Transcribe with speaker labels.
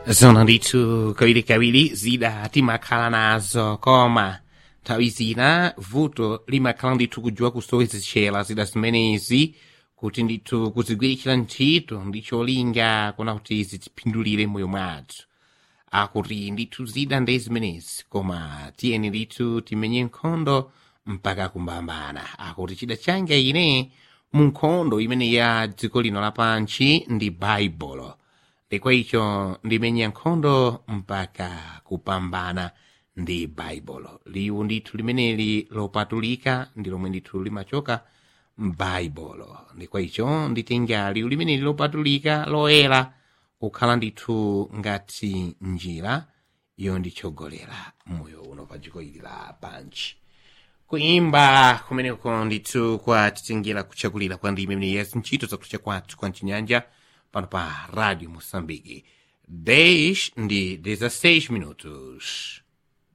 Speaker 1: zona ndithu kawirikawiri zida timakhala nazo koma nthawi zina vuto limakhala ndithu kudziwa kusowezeshera zida zimenezi kuti ndithu kuzigwiritsira ntchito ndi cholinga kuna kuti zitipindulire moyo mwathu akuti ndithu zida ndi zimenezi koma tiyeni ndithu timenye nkhondo mpaka kumbambana akuti chida changa ine mu nkhondo imene ya dziko lino lapansi ndi baibulo ndikwa icho ndimenya nkhondo mpaka kupambana ndi baibulo liwu ndithu limeneli lopatulika ndi lomwe ndithu limachoka m'baibulo ndikwa icho nditenga liwu limeneli lopatulika loyera kukhala ndithu ngati njira yonditsogolera moyo uno pa dziko ili la pansi kuimba kumeneko ndithu kwatitingira kuchakulira kwa ndime imene yazi ntchito zakucha kwathu kwa mchinyanja pano pa radio moçambique 10 ndi 16 minutos